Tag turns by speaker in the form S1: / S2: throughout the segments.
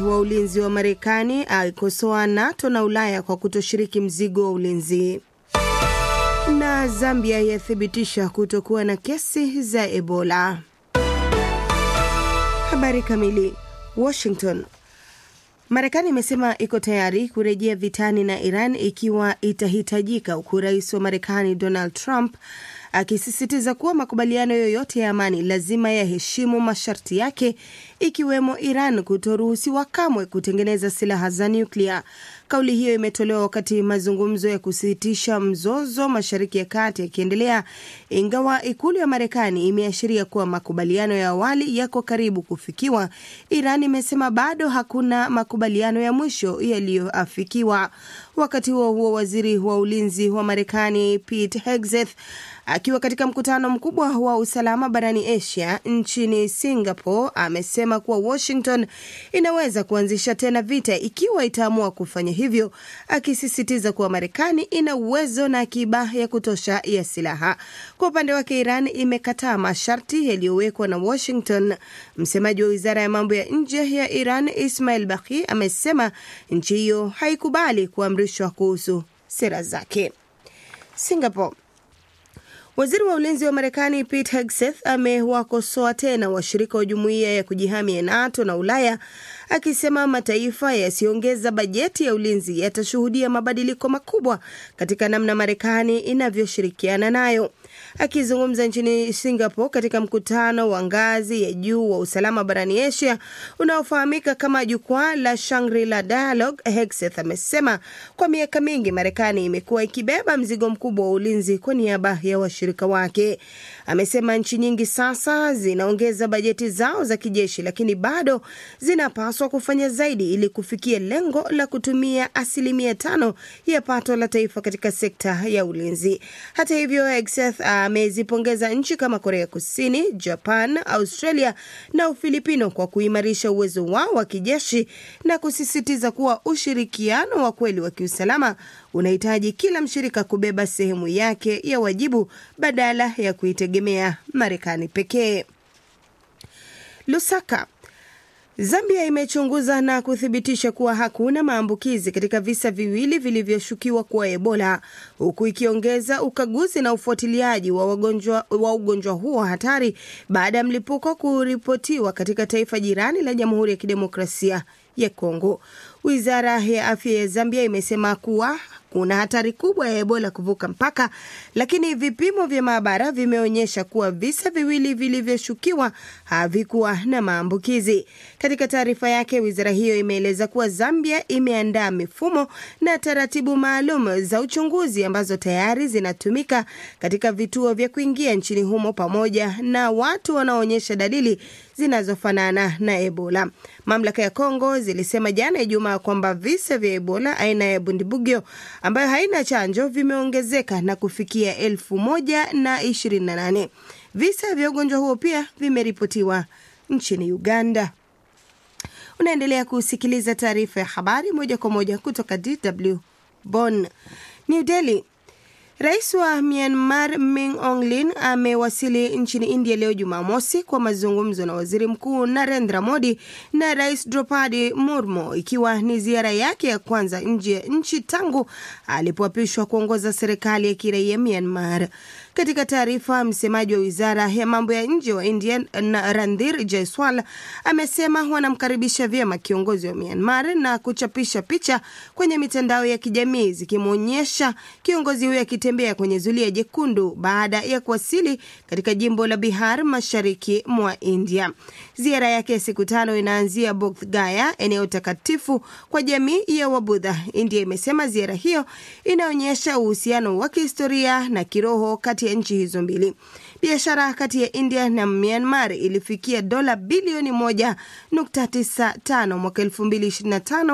S1: wa ulinzi wa Marekani aikosoa NATO na Ulaya kwa kutoshiriki mzigo wa ulinzi. Na Zambia yathibitisha kutokuwa na kesi za Ebola. Habari kamili. Washington. Marekani imesema iko tayari kurejea vitani na Iran ikiwa itahitajika, huku rais wa Marekani Donald Trump akisisitiza kuwa makubaliano yoyote ya amani lazima yaheshimu masharti yake, ikiwemo Iran kutoruhusiwa kamwe kutengeneza silaha za nyuklia. Kauli hiyo imetolewa wakati mazungumzo ya kusitisha mzozo Mashariki ya Kati yakiendelea, ingawa ikulu ya Marekani imeashiria kuwa makubaliano ya awali yako karibu kufikiwa. Iran imesema bado hakuna makubaliano ya mwisho yaliyoafikiwa. Wakati huo huo, waziri wa ulinzi wa Marekani Pete Hegseth akiwa katika mkutano mkubwa wa usalama barani Asia nchini Singapore amesema kuwa Washington inaweza kuanzisha tena vita ikiwa itaamua kufanya hivyo, akisisitiza kuwa Marekani ina uwezo na akiba ya kutosha ya silaha. Kwa upande wake, Iran imekataa masharti yaliyowekwa na Washington. Msemaji wa wizara ya mambo ya nje ya Iran Ismail Baqi amesema nchi hiyo haikubali kuamrishwa kuhusu sera zake. Singapore Waziri wa ulinzi wa Marekani Pete Hegseth amewakosoa tena washirika wa jumuiya ya kujihami ya NATO na Ulaya akisema mataifa yasiyoongeza bajeti ya ulinzi yatashuhudia mabadiliko makubwa katika namna Marekani inavyoshirikiana nayo. Akizungumza nchini Singapore katika mkutano wa ngazi ya juu wa usalama barani Asia unaofahamika kama jukwaa la Shangri-La Dialogue, Hegseth amesema kwa miaka mingi Marekani imekuwa ikibeba mzigo mkubwa wa ulinzi kwa niaba ya washirika wake. Amesema nchi nyingi sasa zinaongeza bajeti zao za kijeshi, lakini bado zinapaswa kufanya zaidi ili kufikia lengo la kutumia asilimia tano ya pato la taifa katika sekta ya ulinzi. Hata hivyo, Hegseth amezipongeza nchi kama Korea Kusini, Japan, Australia na Ufilipino kwa kuimarisha uwezo wao wa kijeshi na kusisitiza kuwa ushirikiano wa kweli wa kiusalama unahitaji kila mshirika kubeba sehemu yake ya wajibu badala ya kuitegemea Marekani pekee. Lusaka Zambia imechunguza na kuthibitisha kuwa hakuna maambukizi katika visa viwili vilivyoshukiwa kuwa Ebola, huku ikiongeza ukaguzi na ufuatiliaji wa wagonjwa wa ugonjwa huo hatari baada ya mlipuko kuripotiwa katika taifa jirani la Jamhuri ya Kidemokrasia ya Kongo. Wizara ya afya ya Zambia imesema kuwa kuna hatari kubwa ya Ebola kuvuka mpaka, lakini vipimo vya maabara vimeonyesha kuwa visa viwili vilivyoshukiwa havikuwa na maambukizi. Katika taarifa yake, wizara hiyo imeeleza kuwa Zambia imeandaa mifumo na taratibu maalum za uchunguzi ambazo tayari zinatumika katika vituo vya kuingia nchini humo pamoja na watu wanaoonyesha dalili zinazofanana na Ebola. Mamlaka ya Kongo zilisema jana Ijumaa kwamba visa vya Ebola aina ya Bundibugyo ambayo haina chanjo vimeongezeka na kufikia elfu moja na ishirini na nane. Visa vya ugonjwa huo pia vimeripotiwa nchini Uganda. Unaendelea kusikiliza taarifa ya habari moja kwa moja kutoka DW Bonn. New Delhi. Rais wa Myanmar Min Aung Hlaing amewasili nchini India leo Jumamosi kwa mazungumzo na waziri mkuu Narendra Modi na rais Draupadi Murmu, ikiwa ni ziara yake ya kwanza nje ya nchi tangu alipoapishwa kuongoza serikali ya kiraia Myanmar. Katika taarifa, msemaji wa wizara ya mambo ya nje wa India Randhir Jaiswal amesema wanamkaribisha vyema kiongozi wa Myanmar na kuchapisha picha kwenye mitandao ya kijamii zikimwonyesha kiongozi huyo akitembea kwenye zulia jekundu baada ya kuwasili katika jimbo la Bihar mashariki mwa India. Ziara yake ya siku tano inaanzia Bodh Gaya, eneo takatifu kwa jamii ya Wabudha. India imesema ziara hiyo inaonyesha uhusiano wa kihistoria na kiroho kati ya nchi hizo mbili. Biashara kati ya India na Myanmar ilifikia dola bilioni 1.95 mwaka 2025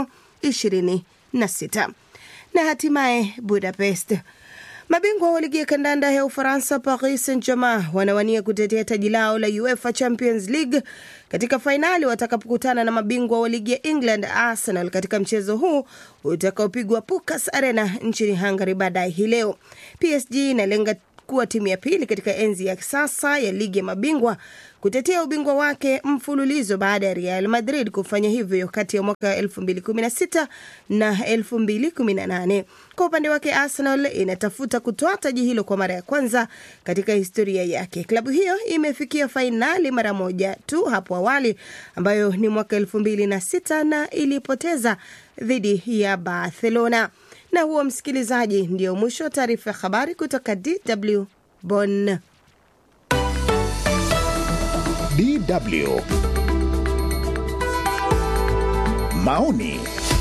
S1: 26. Na hatimaye Budapest Mabingwa wa ligi ya kandanda ya Ufaransa, Paris Saint-Germain wanawania kutetea taji lao la UEFA Champions League katika fainali watakapokutana na mabingwa wa ligi ya England, Arsenal, katika mchezo huu utakaopigwa Pukas Arena nchini Hungary baadaye hii leo. PSG inalenga kuwa timu ya pili katika enzi ya sasa ya ligi ya mabingwa kutetea ubingwa wake mfululizo baada ya Real Madrid kufanya hivyo kati ya mwaka 2016 na 2018. Kwa upande wake, Arsenal inatafuta kutoa taji hilo kwa mara ya kwanza katika historia yake. Klabu hiyo imefikia fainali mara moja tu hapo awali, ambayo ni mwaka 2006 na ilipoteza dhidi ya Barcelona. Na huo, msikilizaji, ndio mwisho wa taarifa ya habari kutoka DW Bonn.
S2: DW maoni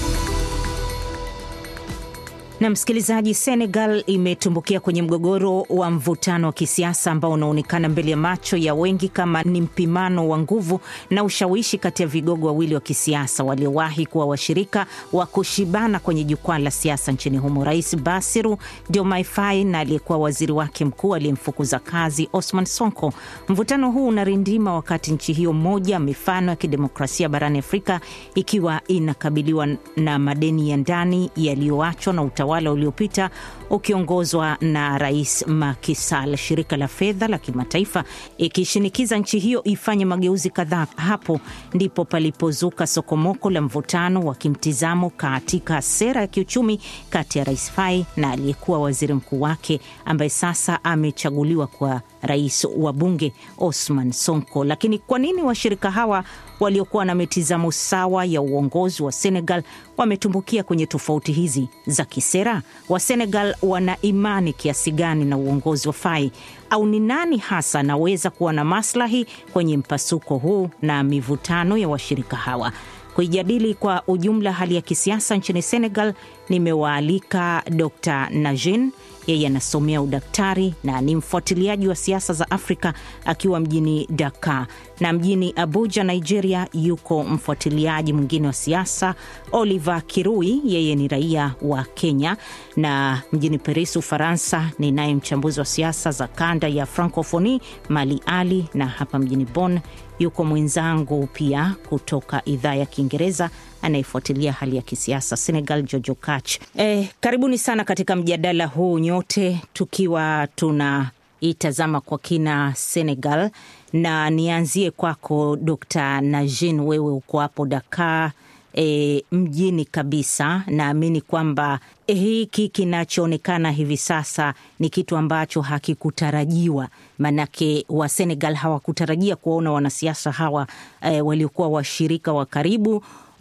S3: na msikilizaji, Senegal imetumbukia kwenye mgogoro wa mvutano wa kisiasa ambao unaonekana mbele ya macho ya wengi kama ni mpimano wa nguvu na ushawishi kati ya vigogo wawili wa kisiasa waliowahi kuwa washirika wa kushibana kwenye jukwaa la siasa nchini humo, Rais Basiru Diomaye Faye na aliyekuwa waziri wake mkuu aliyemfukuza kazi Osman Sonko. Mvutano huu unarindima wakati nchi hiyo moja mifano ya kidemokrasia barani Afrika ikiwa inakabiliwa na madeni ya ndani yaliyoachwa na utawala uliopita ukiongozwa na Rais Macky Sall, shirika la fedha la kimataifa ikishinikiza nchi hiyo ifanye mageuzi kadhaa. Hapo ndipo palipozuka sokomoko la mvutano wa kimtizamo katika sera ya kiuchumi kati ya Rais Faye na aliyekuwa waziri mkuu wake ambaye sasa amechaguliwa kwa rais wa bunge Osman Sonko. Lakini kwa nini washirika hawa waliokuwa na mitizamo sawa ya uongozi wa Senegal wametumbukia kwenye tofauti hizi za kisera? Wa Senegal wana imani kiasi gani na uongozi wa Faye, au ni nani hasa anaweza kuwa na maslahi kwenye mpasuko huu na mivutano ya washirika hawa? Kuijadili kwa ujumla hali ya kisiasa nchini Senegal, nimewaalika Dr Najin. Yeye anasomea udaktari na ni mfuatiliaji wa siasa za Afrika akiwa mjini Dakar, na mjini Abuja, Nigeria, yuko mfuatiliaji mwingine wa siasa Oliver Kirui, yeye ni raia wa Kenya, na mjini Paris, Ufaransa, ni naye mchambuzi wa siasa za kanda ya Francophonie Mali Ali, na hapa mjini Bonn yuko mwenzangu pia kutoka idhaa ya Kiingereza anayefuatilia hali ya kisiasa Senegal, Jojo Kach. Eh, karibuni sana katika mjadala huu nyote, tukiwa tunaitazama kwa kina Senegal, na nianzie kwako Dr Najin, wewe uko hapo Dakar E, mjini kabisa. Naamini kwamba e, hiki kinachoonekana hivi sasa ni kitu ambacho hakikutarajiwa, maanake wa Senegal hawakutarajia kuwaona wanasiasa hawa e, waliokuwa washirika wa karibu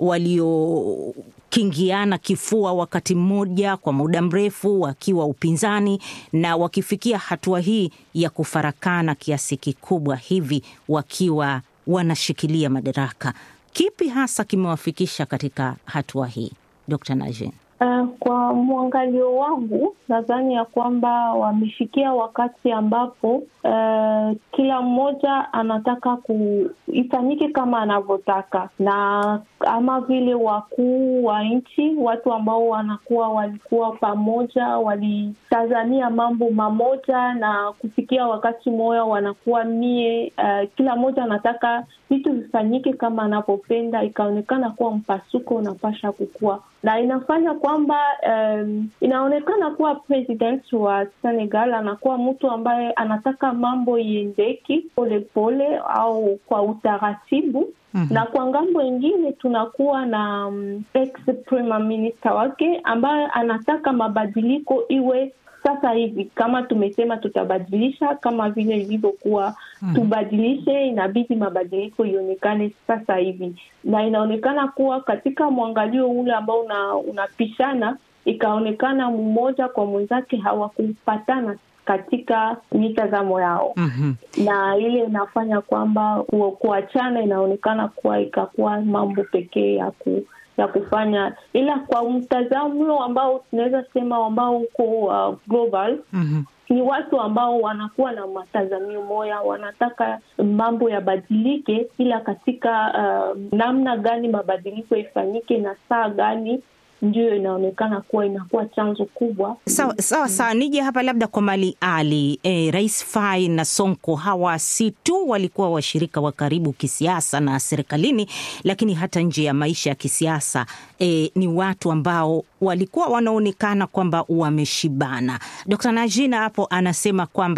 S3: waliokingiana kifua wakati mmoja kwa muda mrefu wakiwa upinzani na wakifikia hatua hii ya kufarakana kiasi kikubwa hivi wakiwa wanashikilia madaraka. Kipi hasa kimewafikisha katika hatua hii, Dr. Najin?
S4: Uh, kwa mwangalio wangu nadhani ya kwamba wamefikia wakati ambapo uh, kila mmoja anataka kuifanyike kama anavyotaka, na ama vile wakuu wa nchi, watu ambao wanakuwa walikuwa pamoja, walitazamia mambo mamoja, na kufikia wakati moya wanakuwa mie, uh, kila mmoja anataka vitu vifanyike kama anavyopenda, ikaonekana kuwa mpasuko unapasha kukua na inafanya kwamba um, inaonekana kuwa president wa Senegal anakuwa mtu ambaye anataka mambo iendeki polepole au kwa utaratibu. Mm -hmm. Na kwa ngambo ingine tunakuwa na um, ex prime minister wake ambaye anataka mabadiliko iwe sasa hivi, kama tumesema tutabadilisha kama vile ilivyokuwa mm -hmm. Tubadilishe, inabidi mabadiliko ionekane sasa hivi, na inaonekana kuwa katika mwangalio ule ambao una, unapishana ikaonekana mmoja kwa mwenzake hawakupatana katika mitazamo yao mm -hmm. Na ile inafanya kwamba kuachana inaonekana kuwa ikakuwa mambo pekee ya ku ya kufanya, ila kwa mtazamo ambao tunaweza sema ambao uko uh, global mm -hmm. Ni watu ambao wanakuwa na matazamio moya, wanataka mambo yabadilike, ila katika uh, namna gani mabadiliko ifanyike na saa gani ndiyo inaonekana kuwa inakuwa chanzo kubwa.
S3: Sawa sawa sawa, nije hapa labda kwa Mali Ali. E, Rais Faye na Sonko hawa si tu walikuwa washirika wa karibu kisiasa na serikalini, lakini hata nje ya maisha ya kisiasa e, ni watu ambao walikuwa wanaonekana kwamba wameshibana. Dr. Najina hapo anasema kwamba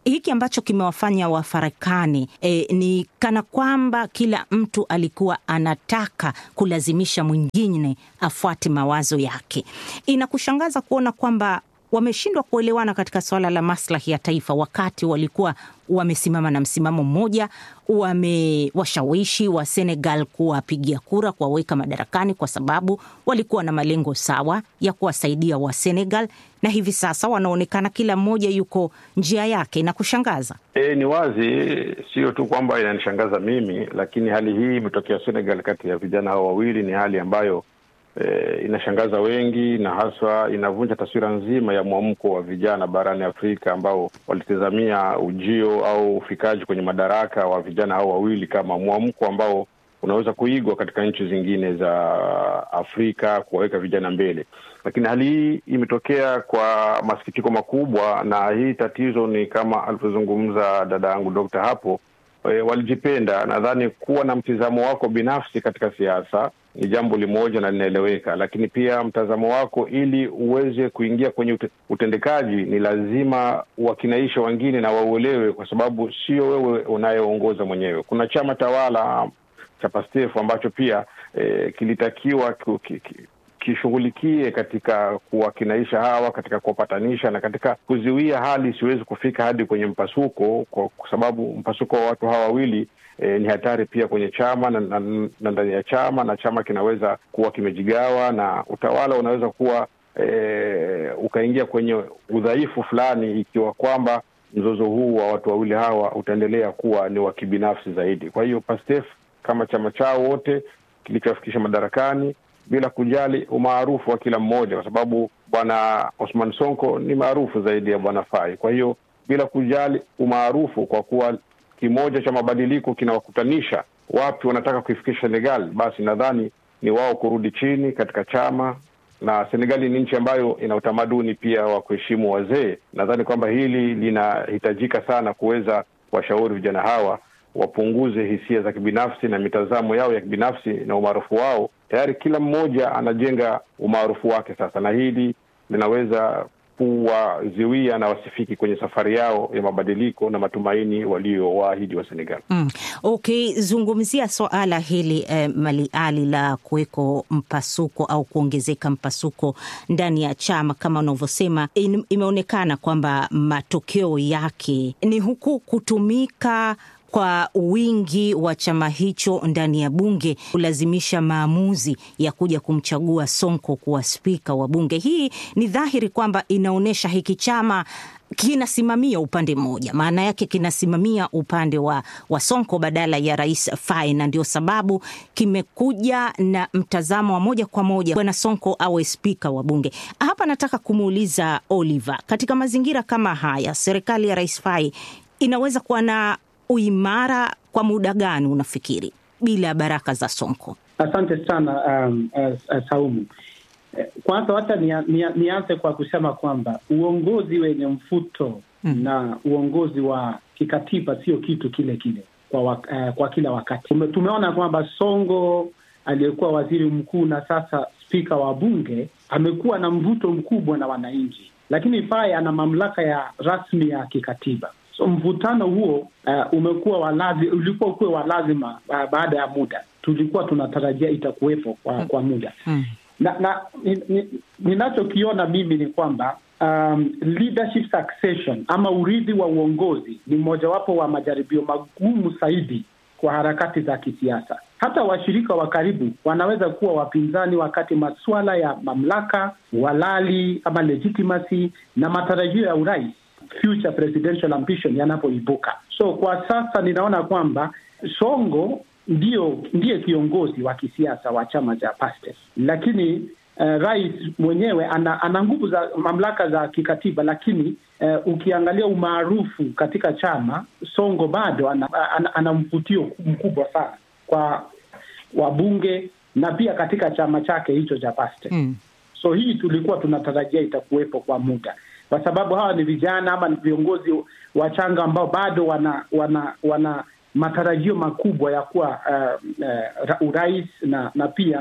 S3: hiki ambacho kimewafanya wafarakane e, ni kana kwamba kila mtu alikuwa anataka kulazimisha mwingine afuate mawazo yake. Inakushangaza kuona kwamba wameshindwa kuelewana katika suala la maslahi ya taifa, wakati walikuwa wamesimama na msimamo mmoja, wamewashawishi wa Senegal kuwapigia kura, kuwaweka madarakani, kwa sababu walikuwa na malengo sawa ya kuwasaidia wa Senegal, na hivi sasa wanaonekana kila mmoja yuko njia yake. Na kushangaza
S5: E, ni wazi, sio tu kwamba inanishangaza mimi, lakini hali hii imetokea Senegal kati ya vijana hao wawili. Ni hali ambayo e, inashangaza wengi na haswa inavunja taswira nzima ya mwamko wa vijana barani Afrika ambao walitazamia ujio au ufikaji kwenye madaraka wa vijana hao wawili kama mwamko ambao unaweza kuigwa katika nchi zingine za Afrika kuwaweka vijana mbele, lakini hali hii imetokea kwa masikitiko makubwa, na hii tatizo ni kama alivyozungumza dada yangu Dokta hapo. E, walijipenda. Nadhani kuwa na mtizamo wako binafsi katika siasa ni jambo limoja na linaeleweka, lakini pia mtazamo wako ili uweze kuingia kwenye ute, utendekaji ni lazima wakinaisha wengine na wauelewe, kwa sababu sio wewe unayeongoza mwenyewe. Kuna chama tawala cha Pastef ambacho pia e, kilitakiwa kishughulikie katika kuwakinaisha hawa, katika kuwapatanisha na katika kuziwia hali isiwezi kufika hadi kwenye mpasuko, kwa sababu mpasuko wa watu hawa wawili e, ni hatari pia kwenye chama na, na, na ndani ya chama, na chama kinaweza kuwa kimejigawa na utawala unaweza kuwa e, ukaingia kwenye udhaifu fulani, ikiwa kwamba mzozo huu wa watu wawili hawa utaendelea kuwa ni wa kibinafsi zaidi. Kwa hiyo Pastef kama chama chao wote kilichowafikisha madarakani bila kujali umaarufu wa kila mmoja, kwa sababu bwana Osman Sonko ni maarufu zaidi ya bwana Fai. Kwa hiyo bila kujali umaarufu, kwa kuwa kimoja cha mabadiliko kinawakutanisha wapi wanataka kuifikisha Senegal, basi nadhani ni wao kurudi chini katika chama, na Senegali ni nchi ambayo ina utamaduni pia wa kuheshimu wazee. Nadhani kwamba hili linahitajika sana kuweza kuwashauri vijana hawa wapunguze hisia za kibinafsi na mitazamo yao ya kibinafsi na umaarufu wao. Tayari kila mmoja anajenga umaarufu wake sasa, na hili linaweza kuwaziwia na wasifiki kwenye safari yao ya mabadiliko na matumaini waliowaahidi wa Senegal.
S3: Mm. Okay, zungumzia swala hili eh, Mali Ali la kuweko mpasuko au kuongezeka mpasuko ndani ya chama kama unavyosema, imeonekana kwamba matokeo yake ni huku kutumika kwa wingi wa chama hicho ndani ya bunge kulazimisha maamuzi ya kuja kumchagua Sonko kuwa spika wa bunge. Hii ni dhahiri kwamba inaonyesha hiki chama kinasimamia upande mmoja, maana yake kinasimamia upande wa, wa Sonko badala ya Rais Faye, na ndio sababu kimekuja na mtazamo wa moja kwa moja bwana Sonko awe spika wa bunge. Hapa nataka kumuuliza Oliver, katika mazingira kama haya, serikali ya Rais Faye inaweza kuwa na uimara kwa muda gani unafikiri, bila baraka za Sonko?
S6: Asante sana um, uh, uh, Saumu. Kwanza hata nianze kwa kusema kwamba uongozi wenye mfuto mm. na uongozi wa kikatiba sio kitu kile kile kwa, wak uh, kwa kila wakati. Tumeona kwamba Songo aliyekuwa waziri mkuu na sasa spika wa bunge amekuwa na mvuto mkubwa na wananchi, lakini Faye ana mamlaka ya rasmi ya kikatiba. So mvutano huo uh, umekuwa walazi, ulikuwa ukuwe wa lazima uh, baada ya muda tulikuwa tunatarajia itakuwepo kwa, mm. kwa muda mm. na, na ninachokiona ni, ni mimi ni kwamba um, leadership succession ama urithi wa uongozi ni mojawapo wa majaribio magumu zaidi kwa harakati za kisiasa. Hata washirika wa karibu wanaweza kuwa wapinzani wakati masuala ya mamlaka, uhalali ama legitimacy na matarajio ya urais future presidential ambition yanapoibuka. So kwa sasa ninaona kwamba Songo ndio ndiye kiongozi wa kisiasa wa chama cha Pastef, lakini uh, rais mwenyewe ana, ana nguvu za mamlaka za kikatiba, lakini uh, ukiangalia umaarufu katika chama, Songo bado ana, ana, ana mvutio mkubwa sana kwa wabunge na pia katika chama chake hicho cha Pastef mm. So hii tulikuwa tunatarajia itakuwepo kwa muda kwa sababu hawa ni vijana ama ni viongozi wachanga ambao bado wana wana wana matarajio makubwa ya kuwa uh, uh, urais na na pia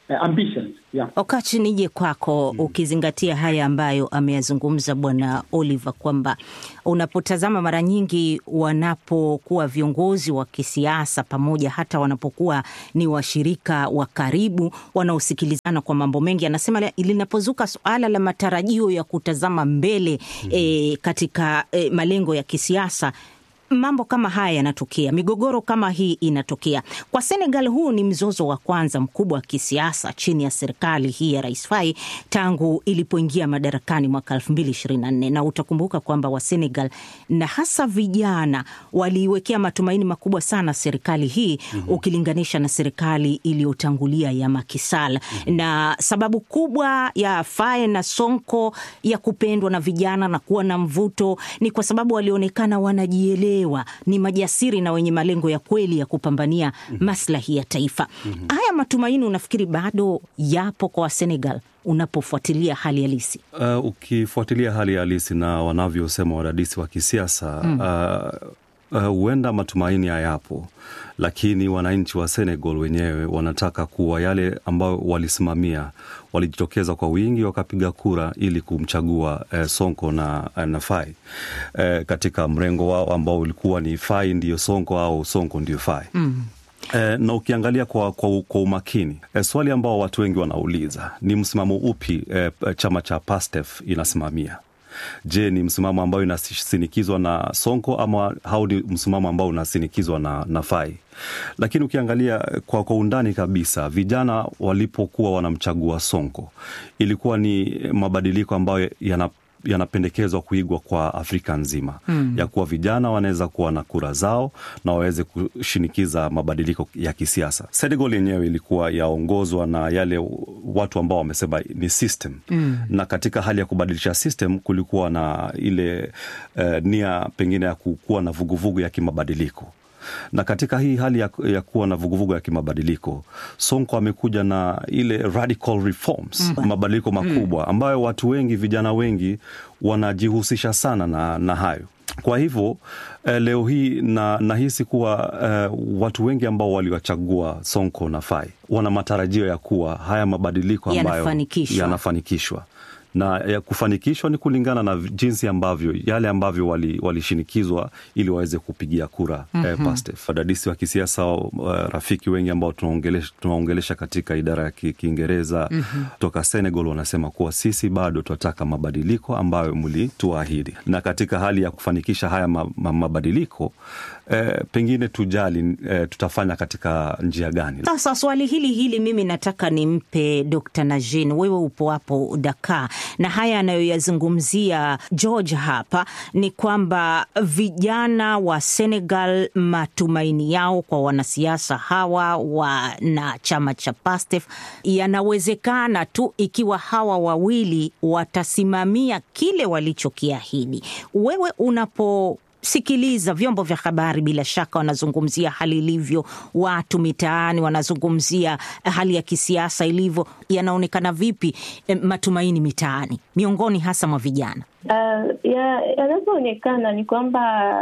S6: uh, ambitions yeah.
S3: Okachi, nije kwako ukizingatia haya ambayo ameyazungumza Bwana Oliver kwamba unapotazama mara nyingi wanapokuwa viongozi wa kisiasa pamoja, hata wanapokuwa ni washirika wa karibu wanaosikilizana kwa mambo mengi, anasema la- linapozuka suala la matarajio ya kutazama mbele eh, katika eh, malengo ya kisiasa mambo kama haya yanatokea, migogoro kama hii inatokea. Kwa Senegal, huu ni mzozo wa kwanza mkubwa wa kisiasa chini ya serikali hii ya Rais Faye tangu ilipoingia madarakani mwaka 2024 na utakumbuka kwamba wa Senegal na hasa vijana waliiwekea matumaini makubwa sana serikali hii ukilinganisha na serikali iliyotangulia ya Macky Sall na sababu kubwa ya Faye na Sonko ya kupendwa na vijana na kuwa na mvuto ni kwa sababu walionekana wanajielewa, ni majasiri na wenye malengo ya kweli ya kupambania maslahi ya taifa. Haya matumaini unafikiri bado yapo kwa Wasenegal unapofuatilia hali halisi?
S7: Uh, ukifuatilia hali halisi na wanavyosema wadadisi wa kisiasa uh, uh, huenda matumaini hayapo, lakini wananchi wa Senegal wenyewe wanataka kuwa yale ambayo walisimamia. Walijitokeza kwa wingi wakapiga kura ili kumchagua eh, Sonko na, na Faye eh, katika mrengo wao ambao ulikuwa ni Faye ndiyo Sonko au Sonko ndiyo Faye mm. Eh, na ukiangalia kwa, kwa, kwa umakini eh, swali ambao watu wengi wanauliza ni msimamo upi eh, chama cha PASTEF inasimamia. Je, ni msimamo ambao inasinikizwa na Sonko ama au ni msimamo ambao unasinikizwa na, na Faye? Lakini ukiangalia kwa, kwa undani kabisa, vijana walipokuwa wanamchagua Sonko ilikuwa ni mabadiliko ambayo yana yanapendekezwa kuigwa kwa Afrika nzima mm. ya kuwa vijana wanaweza kuwa na kura zao na waweze kushinikiza mabadiliko ya kisiasa. Senegal yenyewe ilikuwa yaongozwa na yale watu ambao wamesema ni system mm. na katika hali ya kubadilisha system kulikuwa na ile uh, nia pengine ya kuwa na vuguvugu ya kimabadiliko na katika hii hali ya, ya kuwa na vuguvugu ya kimabadiliko Sonko amekuja na ile radical reforms mm. mabadiliko makubwa ambayo watu wengi, vijana wengi wanajihusisha sana na, na hayo. Kwa hivyo eh, leo hii na nahisi kuwa eh, watu wengi ambao waliwachagua Sonko na Faye wana matarajio ya kuwa haya mabadiliko ambayo
S3: Yanafanikishwa.
S7: yanafanikishwa na ya kufanikishwa ni kulingana na jinsi ambavyo yale ambavyo walishinikizwa wali ili waweze kupigia kura mm-hmm. eh, PASTEF. Wadadisi wa kisiasa uh, rafiki wengi ambao tunaongelesha, tunaongelesha katika idara ya ki- Kiingereza mm-hmm. toka Senegal wanasema kuwa sisi bado tunataka mabadiliko ambayo mlituahidi, na katika hali ya kufanikisha haya ma, ma, mabadiliko eh, pengine tujali eh, tutafanya katika njia gani?
S3: Sasa swali hili hili mimi nataka nimpe Dr. Najin, wewe upo hapo Dakar, na haya anayoyazungumzia George hapa ni kwamba vijana wa Senegal matumaini yao kwa wanasiasa hawa wa na chama cha PASTEF yanawezekana tu ikiwa hawa wawili watasimamia kile walichokiahidi. Wewe unapo sikiliza vyombo vya habari, bila shaka wanazungumzia hali ilivyo, watu mitaani wanazungumzia hali ya kisiasa ilivyo. Yanaonekana vipi eh, matumaini mitaani miongoni hasa mwa vijana?
S4: Uh, ya- yanavyoonekana ni kwamba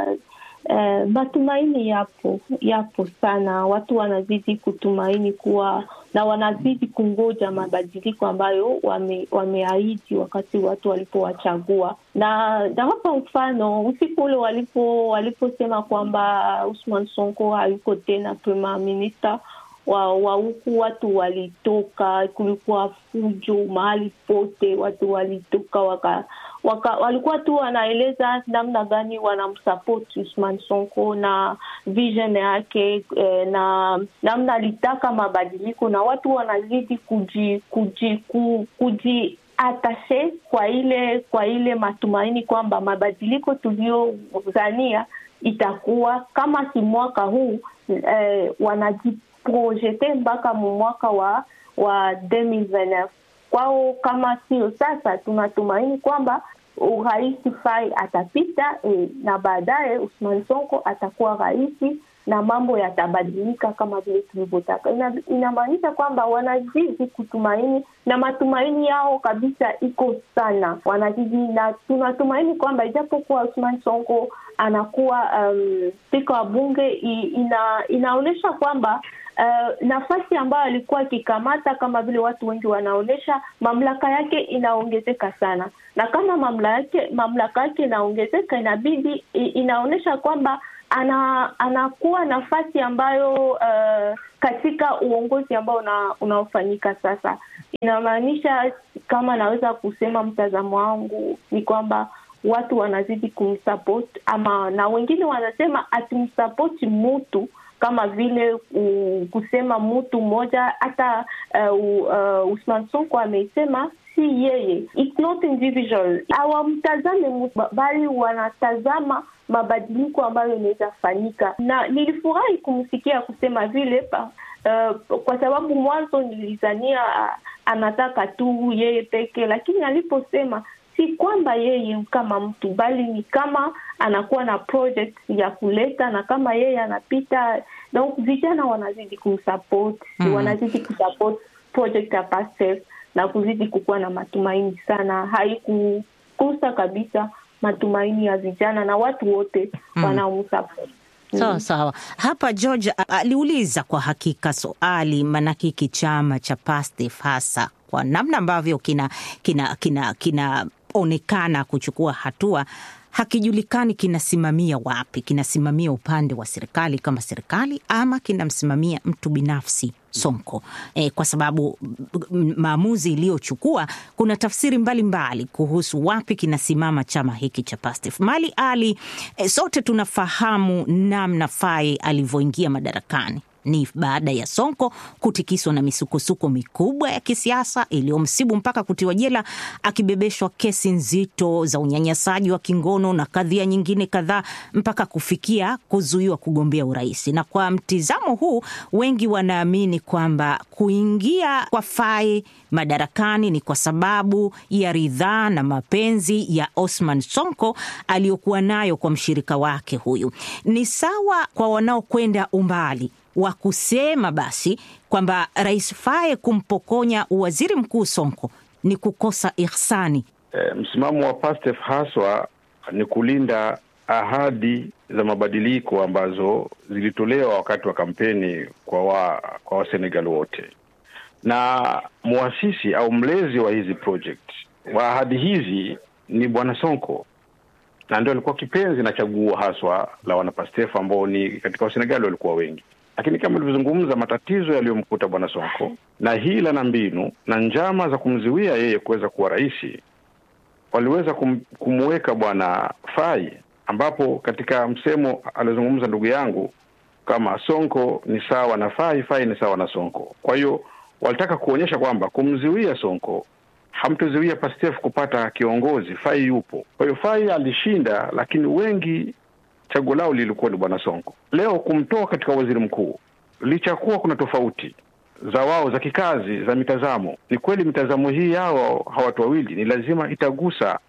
S4: uh, matumaini yapo yapo sana. Watu wanazidi kutumaini kuwa na wanazidi kungoja mabadiliko ambayo wame, wameahidi wakati watu walipowachagua, na nawapa mfano usiku ule walipo waliposema kwamba Usman Sonko hayuko tena prime minister wa wa huku watu walitoka, kulikuwa fujo mahali pote, watu walitoka waka, waka, walikuwa tu wanaeleza namna gani wanamsupport Usman Sonko na vision yake eh, na namna alitaka mabadiliko, na watu wanazidi kuji, kuji, ku, kuji atashe kwa ile kwa ile matumaini kwamba mabadiliko tuliyodhania itakuwa kama si mwaka huu eh, wanajiprojete mpaka mu mwaka wa wa 2029 kwao. Kama sio sasa, tunatumaini kwamba rais Faye atapita eh, na baadaye Usman Sonko atakuwa rais na mambo yatabadilika kama vile tulivyotaka. Ina, inamaanisha kwamba wanazidi kutumaini na matumaini yao kabisa iko sana, wanazidi na tunatumaini kwamba ijapokuwa Usman Sonko anakuwa um, spika wa bunge i- ina, inaonyesha kwamba uh, nafasi ambayo alikuwa akikamata, kama vile watu wengi wanaonyesha, mamlaka yake inaongezeka sana, na kama mamlaka yake mamlaka yake inaongezeka, inabidi inaonyesha kwamba ana anakuwa nafasi ambayo uh, katika uongozi ambao una, unaofanyika sasa, inamaanisha kama naweza kusema mtazamo wangu ni kwamba watu wanazidi kumsupport ama, na wengine wanasema atimsapoti mutu kama vile uh, kusema mtu mmoja hata uh, uh, Usman Sonko amesema si yeye, it's not individual, hawamtazame mtu bali wanatazama mabadiliko ambayo inaweza fanyika, na nilifurahi kumsikia kusema vile pa, uh, kwa sababu mwanzo nilizania uh, anataka tu yeye peke, lakini aliposema si kwamba yeye kama mtu bali ni kama anakuwa na project ya kuleta, na kama yeye anapita na vijana wanazidi kumsupport mm. wanazidi kusupport project ya PASTEF na kuzidi kukuwa na matumaini sana. Haikukosa kabisa matumaini ya vijana na watu wote mm. wanaomsupport.
S3: Sawa mm. Sawa. Hapa George aliuliza kwa hakika swali, maanake hiki chama cha PASTEF hasa kwa namna ambavyo kina kina kina kinaonekana kuchukua hatua hakijulikani kinasimamia wapi, kinasimamia upande wa serikali kama serikali ama kinamsimamia mtu binafsi Sonko e, kwa sababu maamuzi iliyochukua kuna tafsiri mbalimbali mbali kuhusu wapi kinasimama chama hiki cha PASTEF. Mali Ali, e, sote tunafahamu namna Faye alivyoingia madarakani ni baada ya Sonko kutikiswa na misukosuko mikubwa ya kisiasa iliyomsibu mpaka kutiwa jela akibebeshwa kesi nzito za unyanyasaji wa kingono na kadhia nyingine kadhaa mpaka kufikia kuzuiwa kugombea urais. Na kwa mtizamo huu, wengi wanaamini kwamba kuingia kwa Faye madarakani ni kwa sababu ya ridhaa na mapenzi ya Osman Sonko aliyokuwa nayo kwa mshirika wake huyu. Ni sawa kwa wanaokwenda umbali wa kusema basi kwamba Rais Faye kumpokonya waziri mkuu Sonko ni kukosa ihsani.
S5: E, msimamo wa PASTEF haswa ni kulinda ahadi za mabadiliko ambazo zilitolewa wakati wa kampeni kwa wa, kwa Wasenegal wote, na muasisi au mlezi wa hizi project wa ahadi hizi ni Bwana Sonko na ndio alikuwa kipenzi na chaguo haswa la wanapastef ambao ni katika Wasenegali walikuwa wengi lakini kama ulivyozungumza, matatizo yaliyomkuta bwana Sonko na hila na mbinu na njama za kumzuia yeye kuweza kuwa rais waliweza kum, kumweka bwana Fai, ambapo katika msemo aliozungumza ndugu yangu kama Sonko ni sawa na Fai, Fai ni sawa na Sonko. Kwa hiyo walitaka kuonyesha kwamba kumzuia Sonko hamtozuia Pastef kupata kiongozi. Fai yupo. Kwa hiyo Fai alishinda, lakini wengi chaguo lao lilikuwa ni bwana Sonko. Leo kumtoa katika waziri mkuu, licha kuwa kuna tofauti za wao za kikazi za mitazamo, ni kweli mitazamo hii yao hawa watu wawili ni lazima itagusa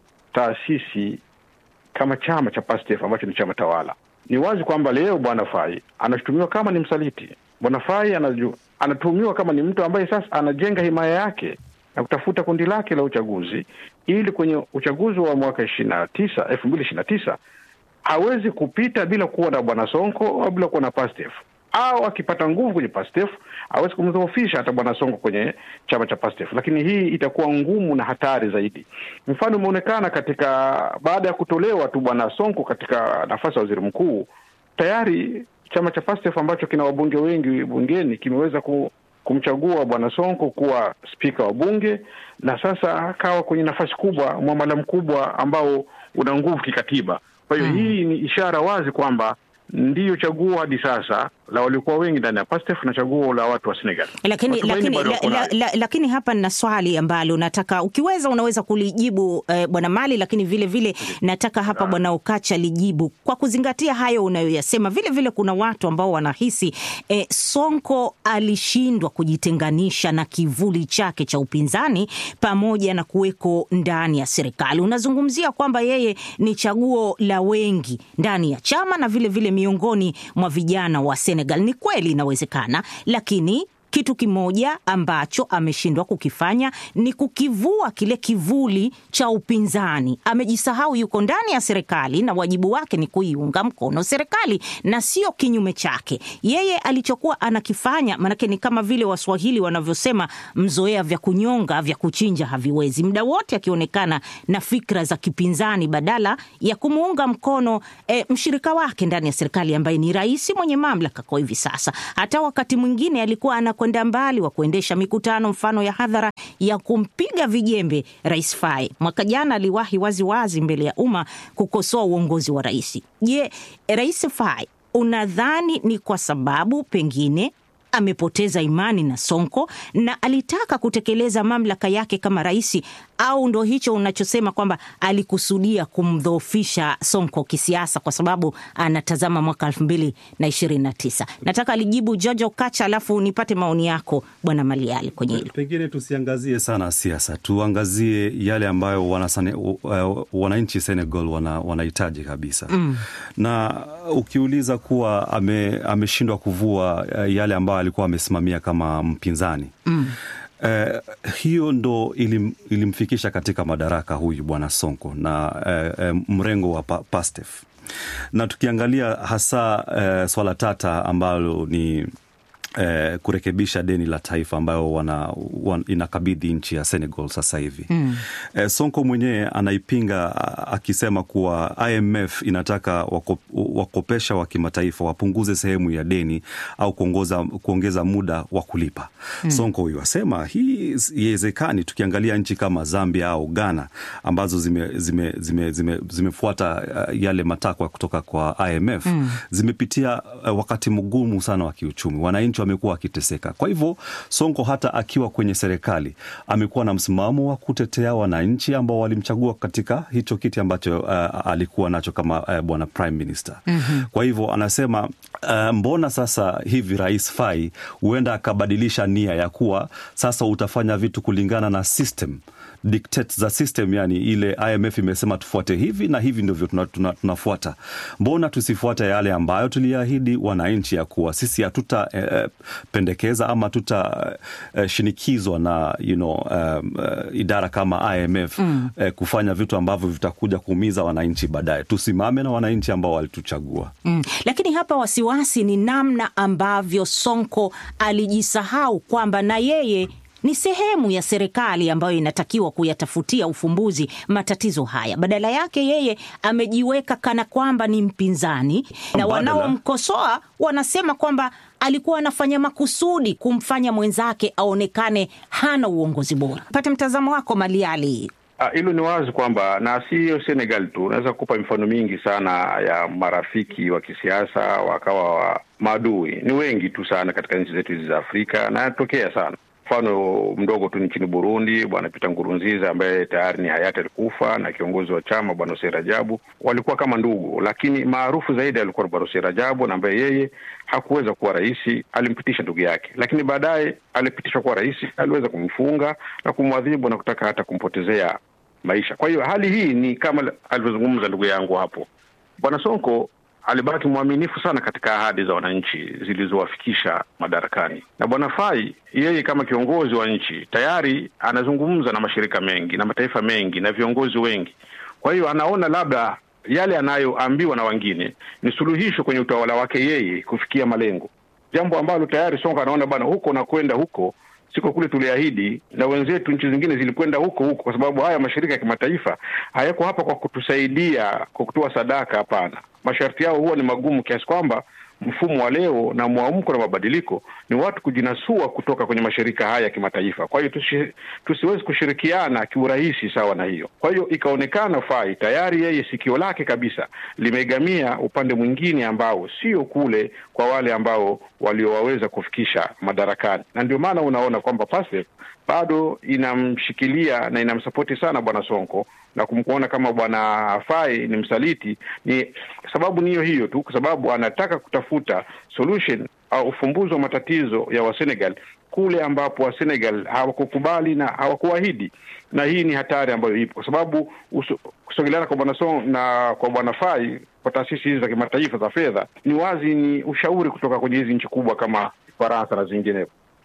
S5: taasisi kama chama cha PASTEF ambacho ni chama tawala. Ni wazi kwamba leo bwana Fai anashutumiwa kama ni msaliti. Bwana Fai anaju, anatuhumiwa kama ni mtu ambaye sasa anajenga himaya yake na kutafuta kundi lake la uchaguzi ili kwenye uchaguzi wa mwaka ishirini na tisa elfu mbili ishirini na tisa hawezi kupita bila kuwa na bwana Sonko au bila kuwa na PASTEF au akipata nguvu kwenye PASTEF hawezi kumdhoofisha hata bwana Sonko kwenye chama cha PASTEF, lakini hii itakuwa ngumu na hatari zaidi. Mfano umeonekana katika baada ya kutolewa tu bwana Sonko katika nafasi ya waziri mkuu, tayari chama cha PASTEF ambacho kina wabunge wengi bungeni kimeweza ku, kumchagua bwana Sonko kuwa spika wa bunge na sasa akawa kwenye nafasi kubwa, mwamala mkubwa ambao una nguvu kikatiba. Kwa hiyo mm, hii ni ishara wazi kwamba ndiyo chaguo hadi sasa la waliokuwa wengi ndani ya PASTEF na chaguo la watu wa Senegal.
S3: Lakini, lakini, la, la, la, lakini hapa nina swali ambalo nataka ukiweza unaweza kulijibu eh, bwana Mali, lakini vile vile nataka hapa bwana Ukacha lijibu kwa kuzingatia hayo unayoyasema. Vile vile kuna watu ambao wanahisi eh, Sonko alishindwa kujitenganisha na kivuli chake cha upinzani pamoja na kuweko ndani ya serikali. Unazungumzia kwamba yeye ni chaguo la wengi ndani ya chama na vile vile miongoni mwa vijana wa Senegal. Ni kweli inawezekana, lakini kitu kimoja ambacho ameshindwa kukifanya ni kukivua kile kivuli cha upinzani. Amejisahau yuko ndani ya serikali na wajibu wake ni kuiunga mkono serikali na sio kinyume chake. Yeye alichokuwa anakifanya, maanake ni kama vile Waswahili wanavyosema, mzoea vya kunyonga vya kuchinja haviwezi. Muda wote akionekana na fikra za kipinzani badala ya kumuunga mkono e, mshirika wake ndani ya serikali ambaye ni rais mwenye mamlaka kwa hivi sasa. Hata wakati mwingine alikuwa anakwenda mbali wa kuendesha mikutano mfano ya hadhara ya kumpiga vijembe Rais Faye. Mwaka jana aliwahi waziwazi mbele ya umma kukosoa uongozi wa rais. Je, Rais Faye unadhani ni kwa sababu pengine amepoteza imani na Sonko na alitaka kutekeleza mamlaka yake kama rais, au ndo hicho unachosema kwamba alikusudia kumdhoofisha Sonko kisiasa kwa sababu anatazama mwaka elfu mbili na ishirini na tisa? Nataka alijibu Jojo Kacha, alafu nipate maoni yako Bwana Maliali kwenye hilo.
S7: Pengine tusiangazie sana siasa, tuangazie yale ambayo wanasane, uh, wananchi Senegal wana, wanahitaji kabisa mm. na ukiuliza kuwa ame, ameshindwa kuvua uh, yale ambayo alikuwa amesimamia kama mpinzani mm. Uh, hiyo ndo ilim, ilimfikisha katika madaraka huyu bwana Sonko na uh, uh, mrengo wa pa, Pastef na tukiangalia hasa uh, swala tata ambalo ni Eh, kurekebisha deni la taifa ambayo wana, wan, inakabidhi nchi ya Senegal sasa hivi mm. Eh, Sonko mwenyewe anaipinga akisema kuwa IMF inataka wako, wakopesha wa kimataifa wapunguze sehemu ya deni au kuongoza, kuongeza muda wa kulipa mm. Sonko huyu asema hii iwezekani, tukiangalia nchi kama Zambia au Ghana ambazo zimefuata zime, zime, zime, zime yale matakwa kutoka kwa IMF mm. zimepitia wakati mgumu sana wa kiuchumi, wananchi wamekuwa wakiteseka. Kwa hivyo Sonko hata akiwa kwenye serikali amekuwa na msimamo wa kutetea wananchi ambao walimchagua katika hicho kiti ambacho uh, alikuwa nacho kama uh, bwana prime minister mm-hmm. Kwa hivyo anasema uh, mbona sasa hivi Rais Faye huenda akabadilisha nia ya kuwa sasa utafanya vitu kulingana na system dictate za system, yani ile IMF imesema tufuate hivi na hivi ndivyo tunafuata. Tuna, tuna mbona tusifuate yale ambayo tuliahidi wananchi ya kuwa sisi hatutapendekeza eh, ama tutashinikizwa eh, na you know, um, uh, idara kama IMF mm. eh, kufanya vitu ambavyo vitakuja kuumiza wananchi baadaye. Tusimame na wananchi ambao walituchagua
S3: mm. Lakini hapa wasiwasi ni namna ambavyo Sonko alijisahau kwamba na yeye ni sehemu ya serikali ambayo inatakiwa kuyatafutia ufumbuzi matatizo haya. Badala yake yeye amejiweka kana kwamba ni mpinzani, na wanaomkosoa wanasema kwamba alikuwa anafanya makusudi kumfanya mwenzake aonekane hana uongozi bora. Pate mtazamo wako Maliali.
S5: Hilo ni wazi kwamba na siyo Senegal tu, unaweza kupa mifano mingi sana ya marafiki wa kisiasa wakawa wa maadui. Ni wengi tu sana katika nchi zetu hizi za Afrika na yanatokea sana mfano mdogo tu nchini Burundi, bwana Pita Ngurunziza ambaye tayari ni hayati alikufa, na kiongozi wa chama bwana Hussein Rajabu walikuwa kama ndugu, lakini maarufu zaidi alikuwa bwana Hussein Rajabu, na ambaye yeye hakuweza kuwa rais, alimpitisha ndugu yake, lakini baadaye alipitishwa kuwa rais, aliweza kumfunga na kumwadhibu na kutaka hata kumpotezea maisha. Kwa hiyo hali hii ni kama alivyozungumza ndugu yangu hapo, bwana Sonko alibaki mwaminifu sana katika ahadi za wananchi zilizowafikisha madarakani, na bwana Fai yeye kama kiongozi wa nchi tayari anazungumza na mashirika mengi na mataifa mengi na viongozi wengi. Kwa hiyo anaona labda yale anayoambiwa na wengine ni suluhisho kwenye utawala wake yeye kufikia malengo, jambo ambalo tayari Sonko anaona bana, huko nakwenda huko siko kule tuliahidi, na wenzetu nchi zingine zilikwenda huko huko, kwa sababu haya mashirika ya kimataifa hayako hapa kwa kutusaidia kwa kutoa sadaka. Hapana, masharti yao huwa ni magumu kiasi kwamba mfumo wa leo na mwamko na mabadiliko ni watu kujinasua kutoka kwenye mashirika haya ya kimataifa. Kwa hiyo tusi, tusiwezi kushirikiana kiurahisi sawa na hiyo. Kwa hiyo ikaonekana Fai tayari yeye sikio lake kabisa limegamia upande mwingine ambao sio kule kwa wale ambao waliowaweza kufikisha madarakani, na ndio maana unaona kwamba Pastef bado inamshikilia na inamsapoti sana bwana Sonko na kumkuona kama bwana Fai ni msaliti, ni sababu niyo hiyo tu, kwa sababu anataka kutafuta solution au ufumbuzi wa matatizo ya Wasenegal kule ambapo Wasenegal hawakukubali na hawakuahidi, na hii ni hatari ambayo ipo, kwa sababu kusogeleana kwa bwana Song na kwa bwana Fai kwa taasisi hizi za kimataifa za fedha ni wazi, ni ushauri kutoka kwenye hizi nchi kubwa kama Faransa na zinginezo.